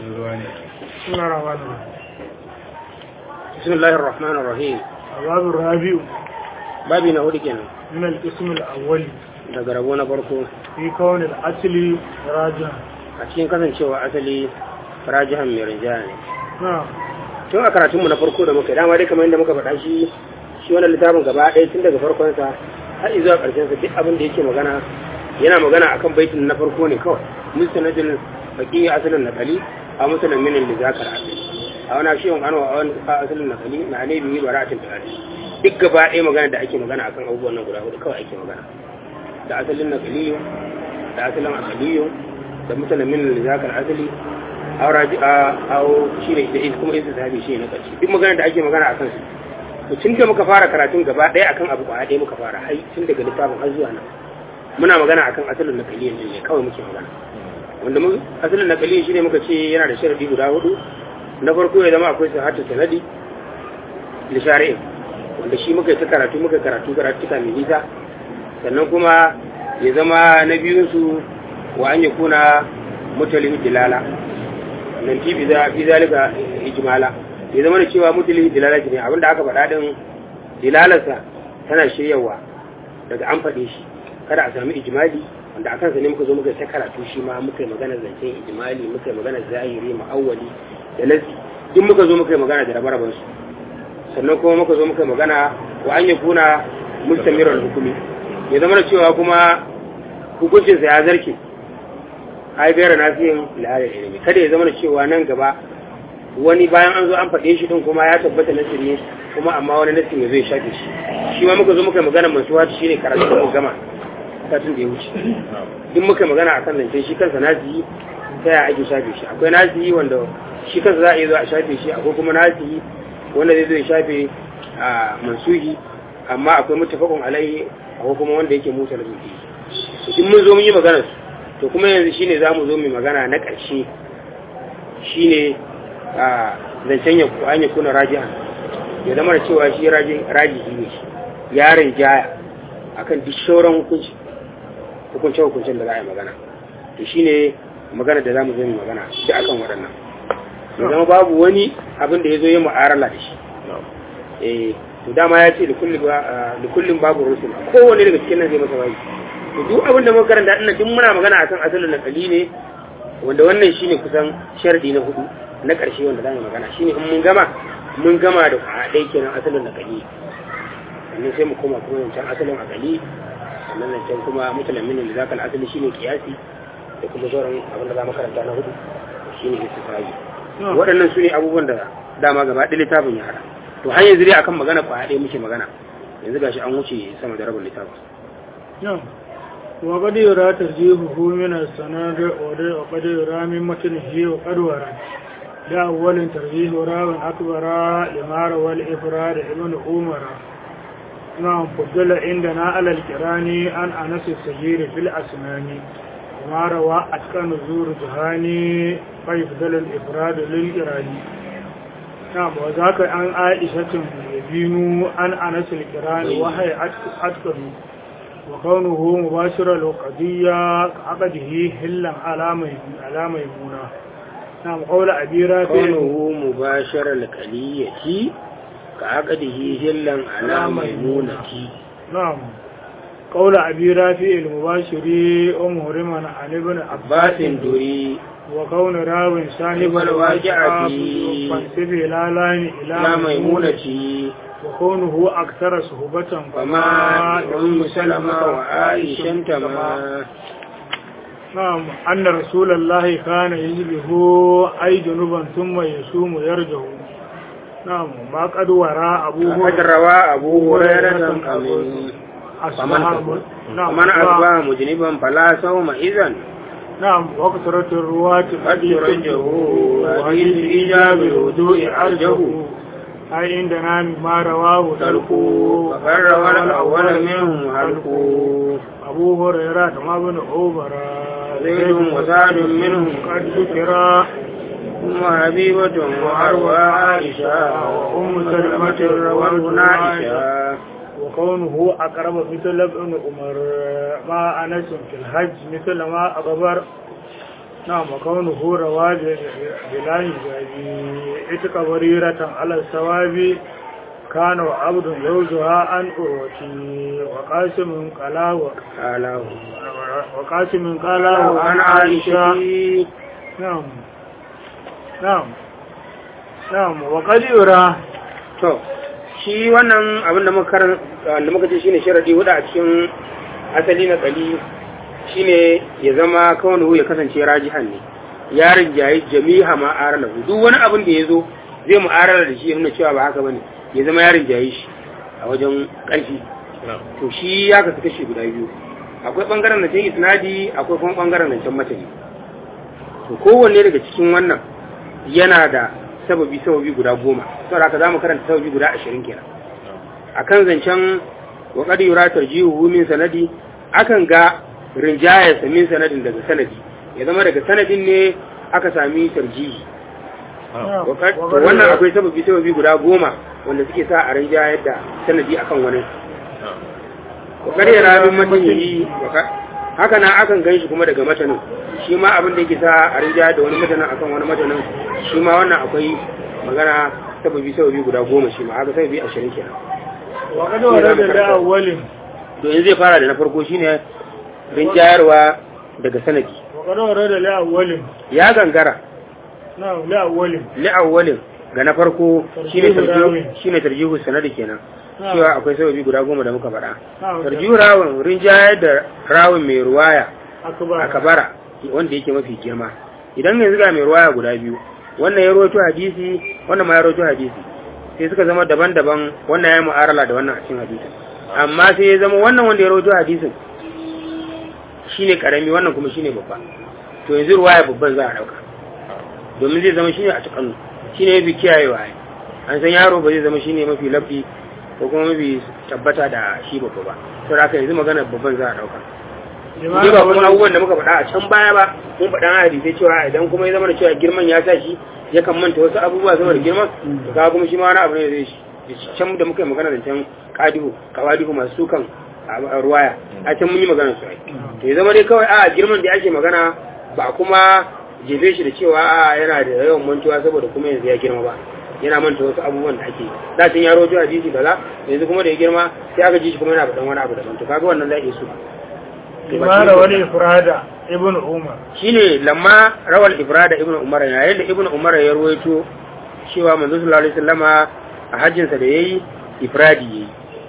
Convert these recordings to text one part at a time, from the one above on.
بسم الله الرحمن الرحيم بسم الله الرحمن الرحيم الباب الرابع babi na hudu kenan من القسم الأول daga rabo na farko في كون الأصل راجعا a cikin kasancewa asali rajihan mai rinjaya ne نعم tun a karatunmu na farko da muka yi dama dai kamar yadda muka faɗa shi shi wannan littafin gaba ɗaya tun daga farkonsa har zuwa ƙarshensa duk abin da yake magana yana magana akan baitin na farko ne kawai mustanadin baki asalin nakali a musulun minin da zakar asali a wani shi wani a wani asalin nakali na ne biyu bara'atin tarari duk gaba ɗaya magana da ake magana akan abubuwan nan guda hudu kawai ake magana da asalin nakaliyo da asalin akaliyo da musulun minin da zakar asali auraji a awo shi ne da kuma isa sahabi shi ne na ƙarshe duk magana da ake magana a kansu to tun da muka fara karatun gaba ɗaya akan abu kwaya ɗaya muka fara hai tun daga littafin har zuwa nan muna magana akan asalin nakaliyan din ne kawai muke magana wanda mu asalin nakaliyan shi ne muka ce yana da sharadi guda hudu na farko ya zama akwai sahatu sanadi li shari'in wanda shi muka yi ta karatu muka yi karatu karatu ta mai nisa sannan kuma ya zama na biyun su wa an yakuna mutalin dilala nan fi fi zalika ijmala ya zama da cewa mutuli dilalati ne abinda aka faɗa din dilalarsa tana shiryawa daga an faɗe shi kada a sami ijmali wanda akan sa ne muka zo muka ta karatu shi ma muka yi magana zancen ijmali muka yi magana zahiri ma'awwali da nasi duk muka zo muka yi magana da rabe su sannan kuma muka zo muka yi magana wa an yakuna mustamirar hukumi ya zama da cewa kuma hukuncinsa ya zarke ai gaira nafiyin la'ayar ilimi kada ya zama da cewa nan gaba wani bayan an zo an faɗe shi din kuma ya tabbata nasir ne kuma amma wani nasir ne zai shafe shi shi ma muka zo muka magana masu wata shi ne karatu da mu gama satin da ya wuce duk muka magana akan zancen shi kansa nasiyi ta yaya ake shafe shi akwai nasiyi wanda shi kansa za a iya zo a shafe shi akwai kuma nasiyi wanda zai zo ya shafe a mansuhi amma akwai mutafakun alaihi akwai kuma wanda yake mutar zuci in mun zo mun yi magana su to kuma yanzu shine za mu zo mai magana na ƙarshe shine a zancen ya an ya kuna raji'a ya zama da cewa shi rajihi ne shi yaron jaya akan duk shauran hukunci hukuncin hukuncin da za a yi magana to shine magana da za mu zo mai magana duk akan waɗannan ya zama babu wani abin da ya zo yi mu'arala da shi eh to dama ya ce da kullum babu rusul kowane daga cikin nan zai masa bayi to duk abin da muka karanta ina duk muna magana akan asalin nakali ne wanda wannan shine kusan sharadi na hudu na ƙarshe wanda zamu magana shine in mun gama mun gama da kwaɗai kenan asalin nakali sannan sai mu koma kuma wancan asalin akali sannan wancan kuma mutalamin da zakal asali shine kiyasi da kuma sauran abin da zamu karanta na hudu shine istifai waɗannan su ne abubuwan da dama gaba ɗaya littafin ya hada to har yanzu dai akan magana kwaɗai muke magana yanzu gashi an wuce sama da rabin littafin وقد يرى ترجيحه من السند وقد يرى من متنه وقد ورد لا أول ترجيح راو أكبر لما روى الإفراد ابن عمر نعم فضل عندنا على الكراني عن أنس السجير في الأسنان وما روى أتقن زور جهاني فيفضل الإفراد للإراني نعم وذاك عن عائشة يبين عن أنس الكراني وهي أتقن وكونه مباشر القضية عقده هلا على ميمونة نعم قول أبي رافع كونه مباشر القلية كعقده هلا على ميمونة نعم قول أبي رافع المباشر ومهرما عن ابن عباس دري وكون راو سانب الواجعة فانسب لا لان إلى ميمونة وكونه أكثر صحبة فما أم سلمة وعائشة تما نعم أن رسول الله كان يجبه أي جنوبا ثم يصوم يرجع نعم ما قد وراء أبوه قد روى أبو هريرة أمين فمن أصبح مجنبا فلا صوم إذن نعم وكثرة الرواة قد يرجه وحديث الإجاب الوضوء أرجه أي عندنا مما رواه تلقوا فقد روى الأول منهم هلقوا أبو هريرة كما بن عمر زيد وسعد منهم قد ذكر ثم حبيبة وأروى عائشة وأم سلمة رواه عائشة وكونه أقرب مثل ابن عمر مع أنس في الحج مثل ما أخبر نعم وكونه روا بلا حجاب اتق بريرة على الثواب كان عبد يوزها عن أروتي وقاسم قلاه قاله وقاسم قلاه عن عائشة نعم نعم نعم وقد يرى to shi wannan abin da muka karan da muka ce shine sharadi hudu a cikin asali na kali shine ya zama kawai ya kasance rajihan ne ya rinjayi jami'a ma aralahu duk wani abin da ya zo zai mu'arara da shi ya nuna cewa ba haka bane ya zama ya rinjaye shi a wajen ƙarfi to shi ya kasu kashe guda biyu akwai bangaren nan isnadi akwai kuma bangaren nan can matani to kowanne daga cikin wannan yana da sababi sababi guda goma saboda haka zamu karanta sababi guda ashirin kenan akan zancen wa qad yura tarjihu min sanadi akan ga rinjayar sa min sanadin daga sanadi ya zama daga sanadin ne aka sami tarjihi to wannan akwai sababi sababi guda goma wanda suke sa a rinjayar da sanadi akan wani wa qad yura min matanihi haka na akan ganshi kuma daga matanin shi ma abin da yake sa a rinjayar da wani matanin akan wani matanin shi ma wannan akwai magana sababi sababi guda goma shi ma haka sababi ashirin kenan wa kada wa da da awwalin to in zai fara da na farko shine rinjayarwa daga sanadi wa kada wa da la awwalin ya gangara na la awwalin li awwalin ga na farko shine Tarjihu tarjihu rawi. shine tarjihu sanadi kenan Na'am. cewa akwai sababi guda goma da muka faɗa Na'am. tarjihu rawin rinjayar da rawin mai ruwaya akbar a kabara wanda yake mafi girma idan yanzu ga mai ruwaya guda biyu wannan ya rawaito hadisi wannan ma ya rawaito hadisi sai suka zama daban-daban wannan ya mu'arala da wannan a cikin hadisin amma sai ya zama wannan wanda ya rawaito hadisin shine karami wannan kuma shine babba to yanzu ruwaya babban za a dauka domin zai zama shine a cikin shine yafi kiyayewa ai an san yaro ba zai zama shine mafi lafi ko kuma mafi tabbata da shi babba ba to da haka yanzu magana babban za a dauka Ni ba kuma abubuwan da muka faɗa a can baya ba mun faɗa a hadisai cewa idan kuma ya zama da cewa girman ya sa shi ya kan manta wasu abubuwa saboda girman to kaga kuma shi ma wani abu ne zai shi can da muka yi magana da can kadihu kawadihu masu sukan a ruwaya a can mun yi magana su ai to ya zama dai kawai a girman da ake magana ba kuma jefe shi da cewa a yana da yawan mantuwa saboda kuma yanzu ya girma ba yana manta wasu abubuwan da ake da can ya rojo hadisi kaza yanzu kuma da ya girma sai aka ji shi kuma yana faɗan wani abu daban to kaga wannan zai iya su limara wani ifrada ibn umar shine lamma rawal ibrada ibn umar yayin da ibn umar ya ruwaito cewa manzo sallallahu alaihi wasallama a hajjin sa da yayi ifradi yayi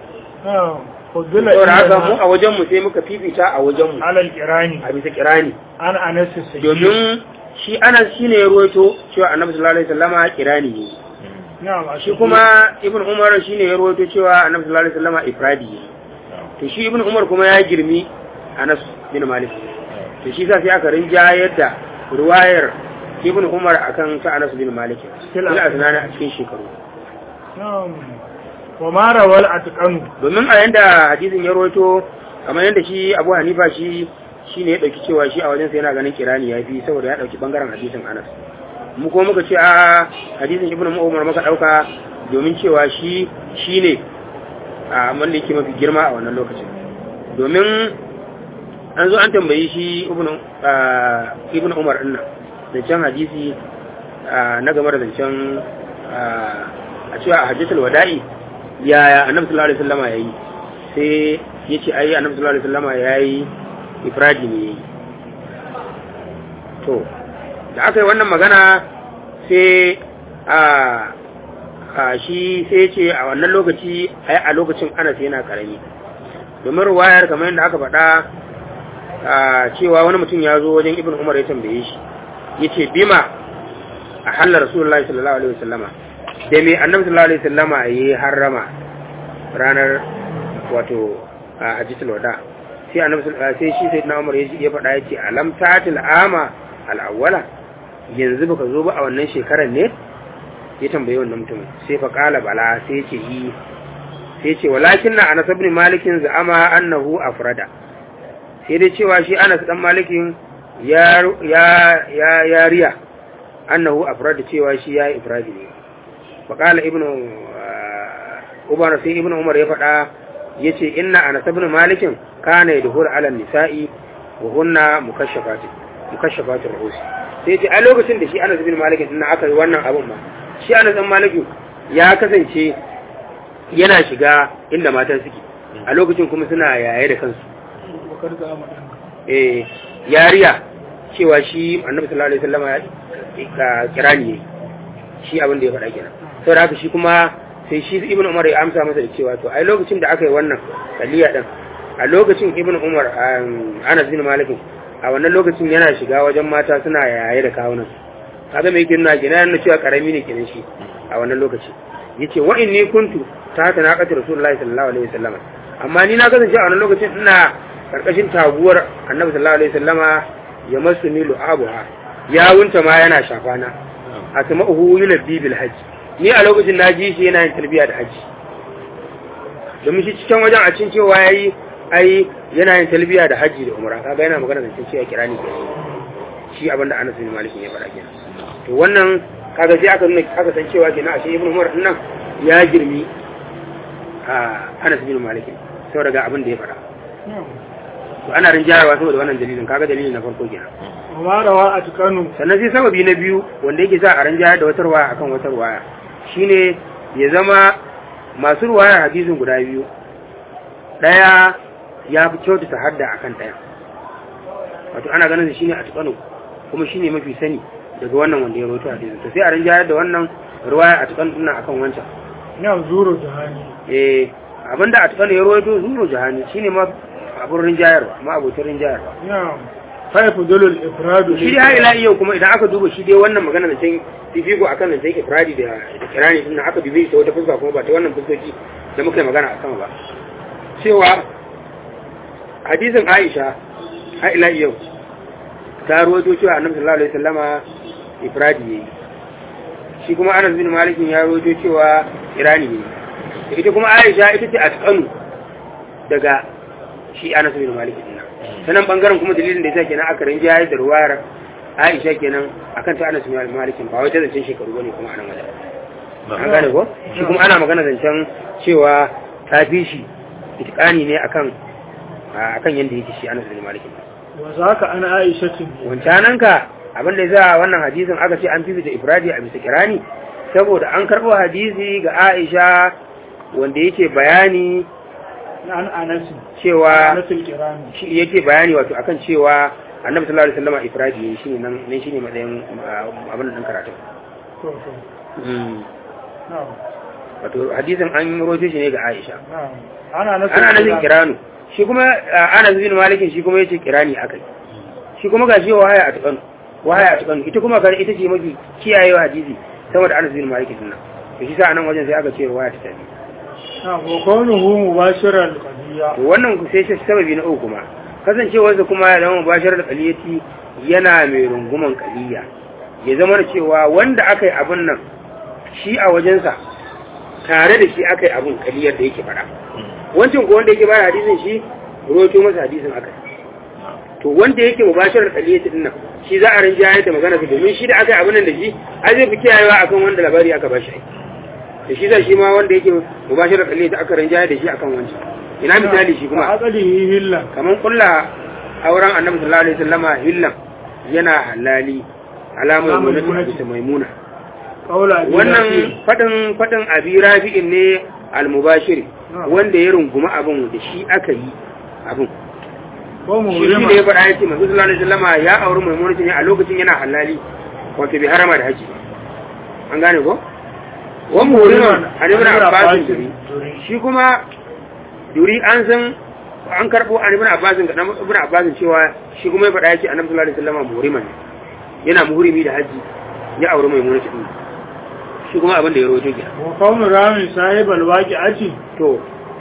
na fudula saboda haka mu a wajen mu sai muka fifita a wajen mu alal kirani a bisa kirani an anas sai domin shi anas shine ya ruwaito cewa annabi sallallahu alaihi wasallama kirani yayi na'am shi kuma ibn umar shine ya ruwaito cewa annabi sallallahu alaihi wasallama ifradi yayi to shi ibn umar kuma ya girmi anas bin malik to shi sa sai aka rinjayar da ruwayar ibn umar akan ta anas bin malik Still ila a- asnana a cikin shekaru na'am wa mara wal atqanu domin a yanda hadisin ya rawaito kamar yanda shi abu hanifa shi shine ya dauki cewa shi a wajen sa yana ganin kirani ya fi saboda ya dauki bangaren hadisin anas mu ko muka ce a hadisin ibn umar muka dauka domin cewa shi shine a wanda yake mafi girma a wannan lokacin domin an zo an tambayi shi ibn ah, ibn umar din nan zancen hadisi ah, na game da zancen ah, a cewa a hajjatul wada'i yaya annabi sallallahu alaihi wasallama yayi sai yace ai annabi sallallahu alaihi wasallama yayi ifradi ne yayi to da aka yi wannan magana sai a a shi sai ce a wannan lokaci ai a lokacin Anas yana karami domin ruwayar kamar yadda aka faɗa a cewa wani mutum ya zo wajen Ibn Umar ya tambaye shi yace bima a hallar Rasulullahi sallallahu alaihi wasallama da me Annabi sallallahu alaihi wasallama yayi harrama ranar wato a hajjatul wada sai Annabi sallallahu sai shi sayyidina Umar ya ya faɗa yace alam ta'til ama al-awwala yanzu baka zo ba a wannan shekarar ne ya tambaye wannan mutumin sai fa qala bala sai ya ce yi sai ce walakin na anas ibn malikin za'ama annahu afrada sai dai cewa shi anas dan malikin ya ya ya ya riya annahu afrada cewa shi ya ifradi ne fa qala ibnu ubana sai ibnu umar ya faɗa yace inna anas ibn malikin kana yadhur ala nisa'i wa hunna mukashafat mukashafatul ru'us sai ce a lokacin da shi Anas bin Malik din aka yi wannan abun ma shi Anas bin Malik ya kasance yana shiga inda mata suke a lokacin kuma suna yaye da kansu bakar da amadan eh yariya cewa shi Annabi sallallahu alaihi wasallam ya kirani ne shi abin da ya faɗa kenan saboda haka shi kuma sai shi Ibn Umar ya amsa masa da cewa to ai lokacin da aka yi wannan kaliya din a lokacin Ibn Umar Anas bin Malik a wannan lokacin yana shiga wajen mata suna yaye da kawunan kaga mai kirna gina yana cewa karami ne kenan shi a wannan lokaci yace wa inni kuntu ta haka na kace rasulullahi sallallahu alaihi wasallama amma ni na kasance a wannan lokacin ina karkashin taguwar annabi sallallahu alaihi wasallama ya masu ni lu'abuha ya wunta ma yana shafana a sama uhu yulabbi bil hajj ni a lokacin na ji shi yana yin talbiya da hajji domin shi cikin wajen a cin cewa yayi ai yana yin talbiya da hajji da umra kaga yana magana da cewa kirani ke shi abinda Anas bin Malik ya faɗa kenan to wannan kaga sai aka nuna aka san cewa kenan ashe Ibn Umar din nan ya girmi a Anas bin Malik saboda ga abin da ya faɗa to ana rinjayarwa saboda wannan dalilin kaga dalilin na farko kenan amma rawa a tukanu sannan sai sababi na biyu wanda yake sa a rinjayar da wata ruwaya akan wata ruwaya shine ya zama masu ruwayar hadisin guda biyu daya ya fi kyautata hadda akan daya wato ana ganin shi ne a tukanu kuma shi ne mafi sani daga wannan wanda ya roto hadisin to sai a rinjayar da wannan ruwaya a tukanu dinnan akan wancan ya zuro jahani eh abinda a tukanu ya roto zuro jahani shine ma abun rinjayarwa ma abokin rinjayarwa ya faifu dalil ifradu shi dai ila yau kuma idan aka duba shi dai wannan magana da can fifiko akan da can ifradi da da kirani din aka dube shi ta wata fuska kuma ba ta wannan fuskoki da muka yi magana a sama ba cewa hadisin Aisha har ila yau ta rawaito cewa Annabi sallallahu alaihi wasallama ifradi yayi shi kuma Anas bin Malik ya rawaito cewa kirani yayi ita kuma Aisha ita ce atqanu daga shi Anas bin Malik din sanan bangaren kuma dalilin da yasa kenan aka rinjaye da ruwayar Aisha kenan akan ta Anas bin Malik ba wai ta zancen shekaru bane kuma anan wajen an gane ko shi kuma ana magana zancen cewa ta fi shi itikani ne akan akan yanda yake shi Anas bin Malik wa zaka ana Aisha tin wancanan ka abin da yasa wannan hadisin aka ce an fifita ifradi a bisa kirani saboda an karbo hadisi ga Aisha wanda yake bayani an Anas cewa Anasul kirani shi yake bayani wato akan cewa annabi sallallahu alaihi wasallam ifradi yayi shine nan ne shine matsayin abin nan karatu to to na'am wato hadisin an rojo shi ne ga Aisha na'am ana nasul ana nan kiranu shi kuma ana bin malikin shi kuma yace kirani akai shi kuma gashi wahaya a tukanu wahaya a tukanu ita kuma kare ita ce mafi kiyayewa hadisi saboda Anas bin Malik din nan to shi sa anan wajen sai aka ce wahaya ta tafi na'am wa kaunuhu mubashiran qadiyya to wannan ku sai shi sababi na uku kuma kasancewarsa kuma ya zama mubashar da qaliyati yana mai runguman qaliya ya zama da cewa wanda aka yi abin nan shi a wajensa tare da shi aka yi abin kaliyar da yake fara wancan ko wanda yake bayar hadisin shi roto masa hadisin aka to wanda yake mubashar da kaliyar din nan shi za a rinjaye da magana domin shi da aka yi abin nan da shi ai zai fi kiyayewa akan wanda labari aka bashi da shi zai shi ma wanda yake mubashar da kaliyar aka rinjaye da shi akan wancan ina misali shi kuma aqalihi hillan kamar kulla auren annabi sallallahu alaihi wasallama hillan yana halali alamar maimuna bisa maimuna qawla Abi Rafi'. wannan fadin fadin abi rafi'in ne al-mubashir wanda ya runguma abin da shi aka yi abin ko shi shi muhrima ne ya faɗa ya ce masu sallallahu alaihi wasallama ya auri maimuna ne a lokacin yana halali wato bai harama da haji an gane ko wa muhriman an ibn abbas shi kuma duri an san an karbo an ibn abbas ga dan ibn abbas cewa shi kuma ya faɗa ya ce annabi sallallahu alaihi wasallama muhriman ne yana muhrimi da haji ya auri maimuna ce shi kuma abin da ya rawaito kenan wa kaunu rami sahibal waqi'ati to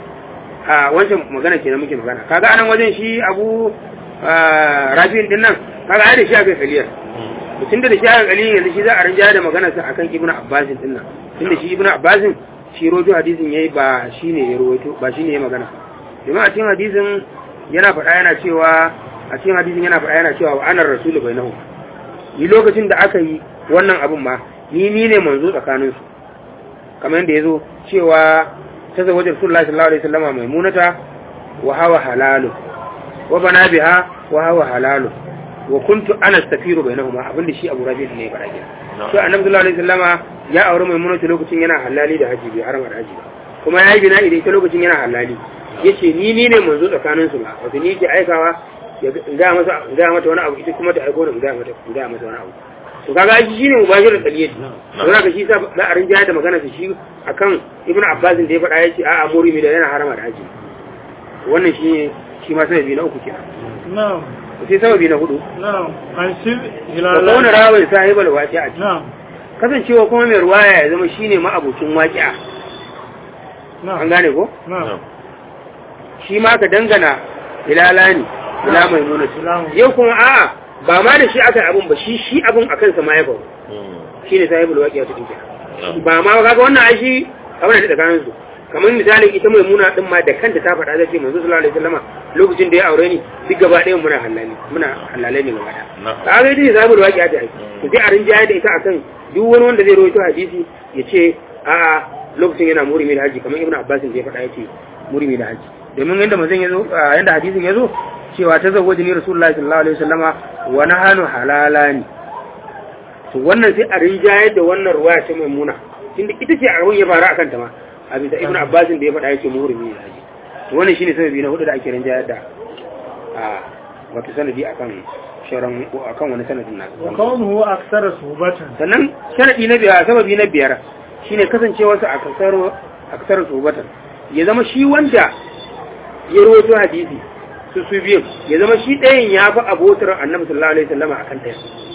a wancan magana kenan muke magana kaga anan wajen shi abu rafi'in din nan kaga ai da shi aka kaliyar tunda da shi aka kaliyar yanzu shi za a rinjaya da magana sa akan ibnu abbasin din nan tunda shi ibnu abbasin shi rojo hadisin yayi ba shine ya rawaito ba shine ya magana domin a cikin hadisin yana faɗa yana cewa a cikin hadisin yana faɗa yana cewa wa anar rasulu bainahu ni lokacin da aka yi wannan abun ma ni ni ne manzo tsakanin su kamar yadda yazo cewa ta zawajar rasulullahi sallallahu alaihi wasallam maimunata wa hawa halalu wa bana biha wa hawa halalu wa kuntu ana safiru bainahuma abinda shi Abu Rabi ne ya fara kenan na'am to annabi sallallahu alaihi wasallama ya aure maimunatu lokacin yana halali da haji bai harama da haji ba kuma ya yi bina idan ita lokacin yana halali yace ni ni ne manzo tsakanin su ba wato ni ke aikawa ya ga masa ga mata wani abu ita kuma ta aiko ni ga mata ga mata wani abu to kaga shi shine mubashir taliyati don haka shi sa za a rinjaya da magana shi akan ibnu abbas da ya faɗa yace a'a murimi da yana harama da haji wannan shi shi ma sababi na uku kenan na'am sai sababi na hudu na'am an sib da hilala kauna rawin sahibal waqi'a na'am kasancewa kuma mai ruwaya ya zama shine ma'abucin waqi'a an na'am gane ko na'am shi ma ka dangana hilala ne ila mai nuna Ilamu. yau kuma a'a ba ma da shi aka yi abun ba shi shi abun a kansa ma ya faru shi ne sahibul waqi'a ta dinka ba ma kaga wannan ai shi abin da tsakanin su kamar misalin ita mai muna din ma da kanta ta faɗa zai ce manzo sallallahu alaihi wasallama lokacin da ya aure ni duk gaba ɗaya muna halali muna halalai ne gaba ɗaya Na'am. kaga ita ne sahibul waqi'a ta ai to sai a rinjaya da ita akan duk wani wanda zai rawaito hadisi ya ce a'a lokacin yana murimi da haji kamar ibnu abbas da ya faɗa ya ce murimi da haji domin yanda manzon yazo a yanda hadisin yazo cewa ta zawwaji ni rasulullahi sallallahu alaihi wasallama wa nahanu halalani to wannan sai a rinjayar da wannan ruwaya ta maimuna tunda ita ce a ya fara akan ta ma a bisa ibnu abbas da ya faɗa ya ce murimi da haji to wannan shine sababi na hudu da ake rinjayar da a wato sanadi akan shauran akan wani sanadin nasu wa kaunuhu aksara subatan sannan sharadi na biyar sababi na biyar shine kasancewarsa a kasar a kasar subatan ya zama shi wanda ya rawaito hadisi su su biyu ya zama shi ɗayan ya fi abotar annabi sallallahu alaihi wasallama akan ɗaya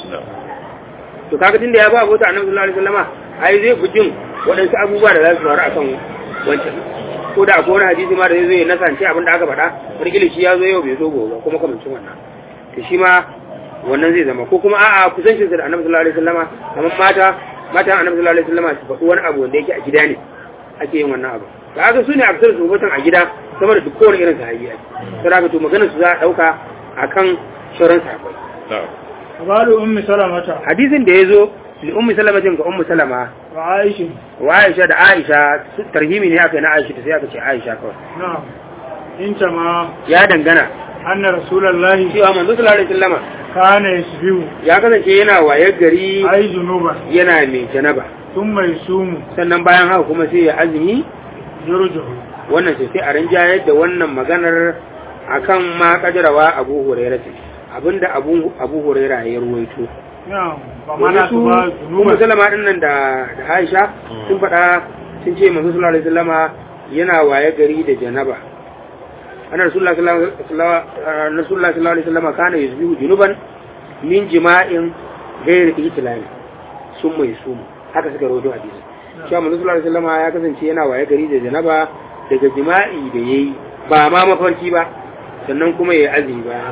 to kaga tunda ya fi abotar annabi sallallahu alaihi wasallama ai zai fi jin waɗansu abubuwa da za su faru akan wancan ko da akwai wani hadisi ma da zai zo ya nasance abin da aka faɗa wani shi ya zo yau bai zo gobe ba kuma kamancin wannan to shi ma wannan zai zama ko kuma a'a kusancin sa da annabi sallallahu alaihi wasallama kamar mata mata annabi sallallahu alaihi wasallama su faɗi wani abu wanda yake a gida ne ake yin wannan abu kaga su ne a fitar su a gida sama da duk kowane irin sahabi ake sai haka to maganar su za a dauka akan shauran sahabbai qalu ummi salamata hadisin da yazo li ummi salamatin ga ummu salama wa aisha wa aisha da aisha su- tarhimi ne aka yi na aisha sai aka ce aisha kawai na'am inta ma ya dangana anna rasulullahi cewa manzo sallallahu alaihi wasallama kana yasbihu ya kasance yana wayar gari ay junuba yana mai janaba thumma yasumu sannan bayan haka kuma sai ya azumi yurjuhu wannan sai sai a rinjayar da wannan maganar akan ma kadarawa abu hurairah ce abinda abu abu hurairah ya ruwaito na'am ba domin mana su su ba ummu junuba salama din nan da da Aisha sun faɗa sun ce manzo sallallahu alaihi wasallama yana waye gari da janaba ana rasulullah sallallahu alaihi wasallama rasulullah sallallahu alaihi wasallama kana yuzbihu junuban min jima'in ghairi itlami sun mai sumu haka suka rawaito hadisi cewa manzo sallallahu alaihi wasallama ya kasance yana waye gari da janaba daga jima'i da yayi ba ma mafarki ba sannan kuma yayi azumi ba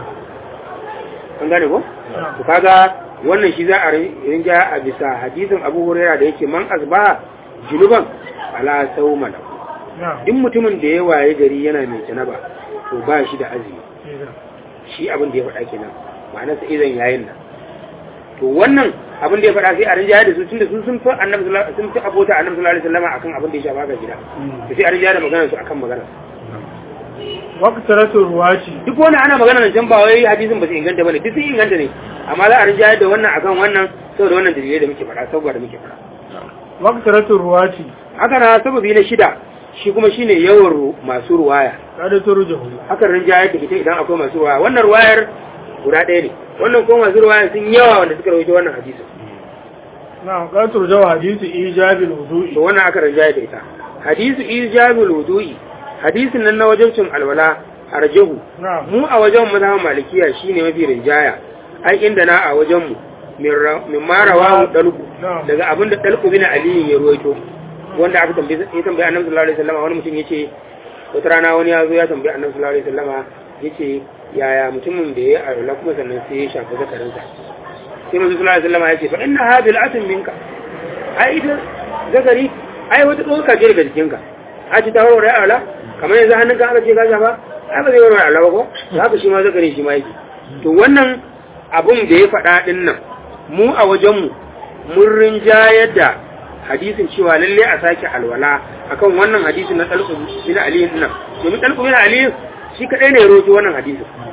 an gane ko to kaga wannan shi za a rinja a bisa hadisin Abu Hurairah da yake man asba junuban ala sawma lahu na'am duk mutumin da ya waye gari yana mai janaba to ba shi da azumi shi abin da ya faɗa kenan ma'ana sa idan yayin nan to wannan abin da ya faɗa sai a rinja da su tunda sun sun fi annabi sallallahu alaihi sun fi abota annabi sallallahu alaihi wasallam akan abin da ya shafa ga gida to sai a rinja da maganar su akan maganar waqtaratu ruwati duk wani ana magana nan can ba wai hadisin ba su inganta bane duk sun inganta ne amma za a rinja da wannan akan wannan saboda wannan dalilai da muke faɗa saboda muke faɗa waqtaratu ruwati haka na sababi na shida shi kuma shine yawan ru- masu ruwaya kada turjuhu hakan rinjayar da ita idan akwai masu ruwaya wannan ruwayar guda ɗaya ne wannan kuma masu ruwaya sun yawa wanda suka rawaito wannan hadisin na'am kada turjahu hadithu ijabil wudu'i to wannan aka rinjayar da ita hadisu ijabul wudu'i hadisin nan na wajibcin alwala arjahu na'am mu a wajen mazhaban malikiya shine mafi rinjaya ai inda na a wajen mu min ra- min marawa dalku Na'am. daga abin da dalku bin ali ya ruwaito wanda aka tambaye ya tambaye annabi sallallahu alaihi wasallam wani mutum yace wata rana wani ya zo ya tambaye annabi sallallahu alaihi wasallam yace yaya mutumin da ya arula kuma sannan sai ya shafi zakarinsa sai manzo sallallahu alaihi wasallam yace fa inna hadhihi al'atun minka ai ita zakari ai wata tsoka ce daga jikinka a ci ta warware ala kamar yanzu hannunka aka ce ka shafa ai ba zai warware ala ba ko to haka shi ma zakari shi ma yake to wannan abun da ya faɗa din nan mu a wajenmu mun rinjayar da hadisin cewa lalle a sake alwala akan wannan hadisin na talqu bin ali nan domin talqu bin ali shi kadai ne ya roto wannan hadisin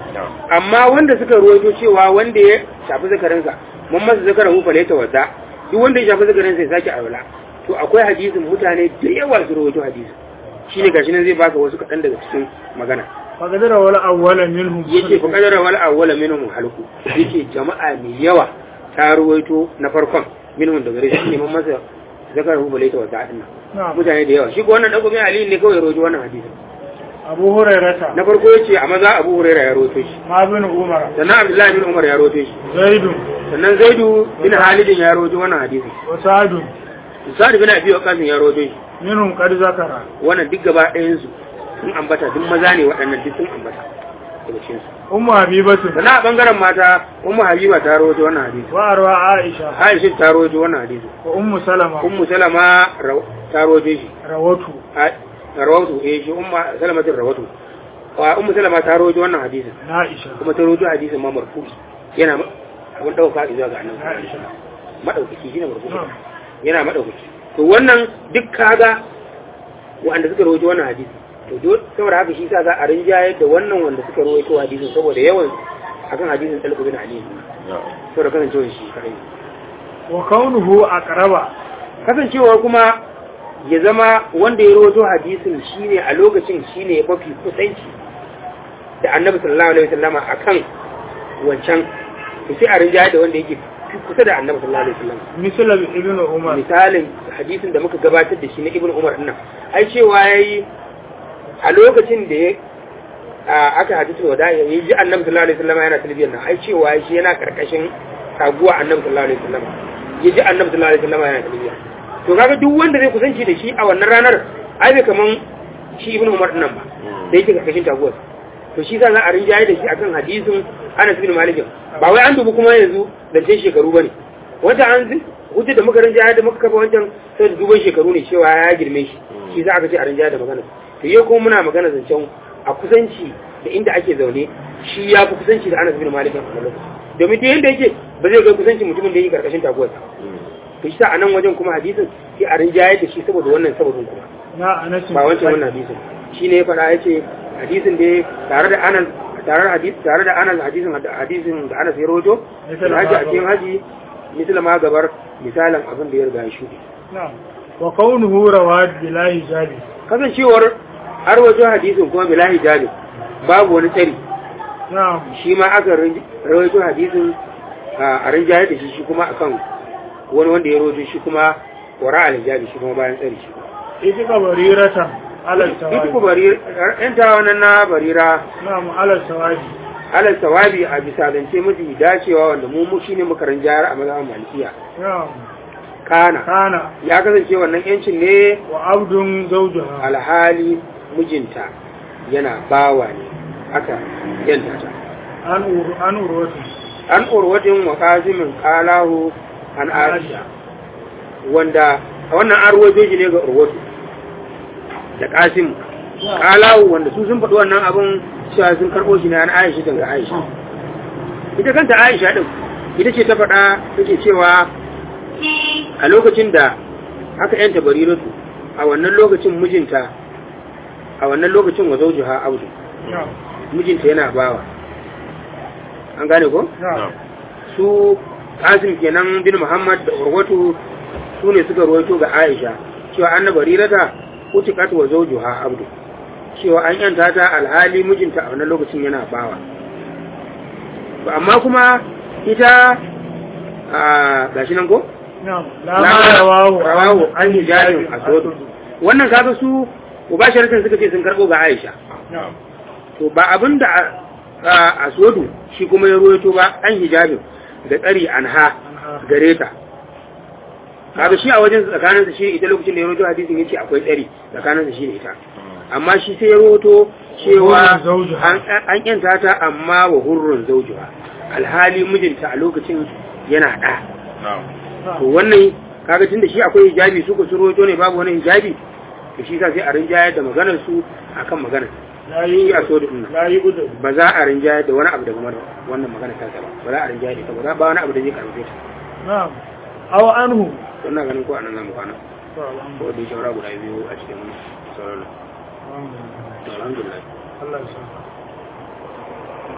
amma wanda suka ruwaito cewa wanda ya shafi zakarinsa mun masa zakarin hu falaita wadda duk wanda ya shafi zakarinsa ya sake alwala to akwai hadisin mutane da yawa su ruwaito hadisin shine gashi nan zai baka wasu kaɗan daga cikin magana فقدر ولا أول منهم yace fa kadara wal awwala minhum halku yace jama'a mai yawa ta ruwaito na farkon minhum daga gare shi ne mun masa zakarin hu falaita wadda din nan نعم mutane da yawa shi ko wannan dan gobe ali ne kawai ya ruwaito wannan hadisin أبو هريرة na farko yace a maza abu hurairah ya ruwaito shi ما بن عمر sannan abdullahi bin umar ya ruwaito shi زيد sannan zaidu bin halidin ya rawaito wannan hadisi وسعد sa'ad bin abi waqas ya rawaito shi منهم قد ذكر wannan duk gaba ɗayan su sun ambata duk maza ne waɗannan duk sun ambata daga cikin su أم حبيبة sannan a bangaren mata ummu habiba ta rawaito wannan hadisi وأروى عائشة aisha ta rawaito wannan hadisi وأم سلمة ummu salama raw- ta rawaito shi روته A- rawatu eh shi ummu salamatin rawatu wa ummu salama ta rawaito wannan hadisi عائشة kuma ta rawaito hadisin ma marfu'i yana ma- abin dauka zuwa ga annabi عائشة madaukaki shine marfu'i نعم yana madaukaki to wannan duk kaga wanda suka rawaito wannan hadisi to do saboda haka shi sa za a rinjayar da wannan wanda suka rawaito hadisin saboda yawan akan hadisin talqu bin ali saboda kasancewar shi kai وكونه أقرب kasancewar kuma ya zama wanda ya rawaito hadisin shine a lokacin shine mafi kusanci da annabi sallallahu alaihi wasallama akan wancan to sai a rinjayar da wanda yake fi kusa da annabi sallallahu alaihi wasallama مثل ابن عمر misalin hadisin da muka gabatar da shi na ibn umar dinnan ai cewa yayi a lokacin da ya a, aka hadisul wada ya ji annabi sallallahu alaihi wasallam yana talbiyar nan ai cewa shi yana karkashin taguwa annabi sallallahu alaihi wasallam ya ji annabi sallallahu alaihi wasallam yana talbiya to kaga duk wanda zai kusanci da shi a wannan ranar ai bai kaman shi ibn umar dinnan ba da yake karkashin taguwar to shi za a rinjaye da shi akan hadisin Anas bin Malik ba wai an dubi kuma yanzu da ce shekaru bane wanda an hujja da muka rinjaye da muka kafa wancan sai da duban shekaru ne cewa ya girme shi shi za a ce a rinjaye da magana to yau kuma muna magana zancen a kusanci da inda ake zaune shi ya fi kusanci da Anas bin Malik a wannan lokaci domin duk yanda yake ba zai ga kusanci mutumin da yake karkashin taguwarsa to shi sa a nan wajen kuma hadisin sai a rinjaye da shi saboda wannan sababin kuma na Anas ba wancan wannan hadisin shi ne ya faɗa ya ce hadisin da tare da anas tare da hadis tare da anas hadisin hadisin da anas ya rawaito da haji a cikin haji misal ma gabar misalan abin da ya riga ya shuɗe na'am wa kaunuhu rawad bila hijabi kasancewar har wajen hadisin kuma bila hijabi babu wani tsari na'am shi ma aka rawaito hadisin a rinjaye da shi shi kuma akan wani wanda ya rawaito shi kuma wara al-hijabi shi kuma bayan tsari shi ita ka bariratan alal ita sawabi ku bari yan tawanan na barira na'am alal sawabi alal sawabi a bisa zance mafi dacewa wanda mu mu shine makaran jayar a mazhaban malikiya na'am kana kana ya kasance wannan yancin ne wa abdun zawjuha alhali mijinta yana bawa ne aka yanta ta an uru an urwatu an urwatin wa qazimin qalahu an aisha wanda a wannan an ruwaito shi ne ga urwatu da qasim qalahu wanda su sun faɗi wannan abun cewa sun karɓo shi ne an aisha daga aisha ita kanta aisha din ita ce ta faɗa take cewa a lokacin da aka yanta bariratu a wannan lokacin mijinta a wannan lokacin wa zaujuha audu na'am mijinta yana bawa an gane ko na'am su Qasim kenan bin Muhammad da Urwatu su ne suka ruwaito ga Aisha cewa anna barirata utiqat wa zawjuha abdu cewa an yanta ta alhali mijinta a wannan lokacin yana bawa to amma kuma ita a gashi nan ko na'am la ma rawahu rawahu an hijabin aswad wannan kaga su mubasharatan suka ce sun karbo ga Aisha na'am to ba abin da aswadu shi kuma ya ruwaito ba an hijabin da tsari anha gare ta kaga shi a wajen tsakanin sa shi ita lokacin da ya ruwaito hadisin yace akwai tsari tsakanin sa shi da ita amma shi sai ya ruwaito cewa Hurrun zawjuha. an an yanta ta amma wa hurrun zawjuha alhali mijinta a lokacin yana da to wannan kaga tunda shi akwai hijabi su ko su ruwaito ne babu wani hijabi to shi sa sai a rinjayar da maganar su akan maganar la shi yi a so da ɗin la yi udu ba za a rinjayar da wani abu daga mana wannan magana ta ba ba za a rinjayar da ita ba ba wani abu da zai karfe ta na'am aw anhu don na ganin ko anan zamu kwana to alhamdulillah ko da shawara guda biyu a cikin sauran to alhamdulillah Allah ya sa